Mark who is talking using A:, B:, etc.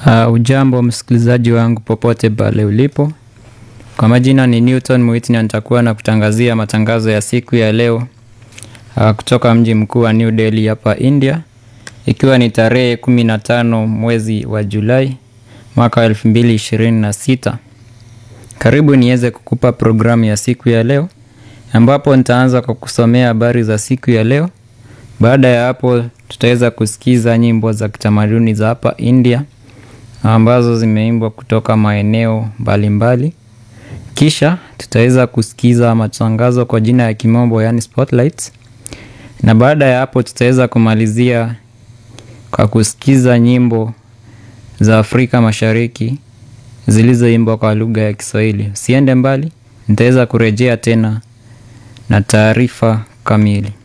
A: Uh, ujambo msikilizaji wangu popote pale ulipo. Kwa majina ni Newton Mwiti na nitakuwa na kutangazia matangazo ya siku ya leo uh, kutoka mji mkuu wa New Delhi hapa India, ikiwa ni tarehe 15 mwezi wa Julai mwaka wa 2026. Karibu niweze kukupa programu ya siku ya leo ambapo nitaanza kwa kusomea habari za siku ya leo. Baada ya hapo tutaweza kusikiza nyimbo za kitamaduni za hapa India ambazo zimeimbwa kutoka maeneo mbalimbali. Kisha tutaweza kusikiza matangazo kwa jina ya kimombo yani spotlights, na baada ya hapo tutaweza kumalizia kwa kusikiza nyimbo za Afrika Mashariki zilizoimbwa kwa lugha ya Kiswahili. Usiende mbali, nitaweza kurejea tena na taarifa kamili.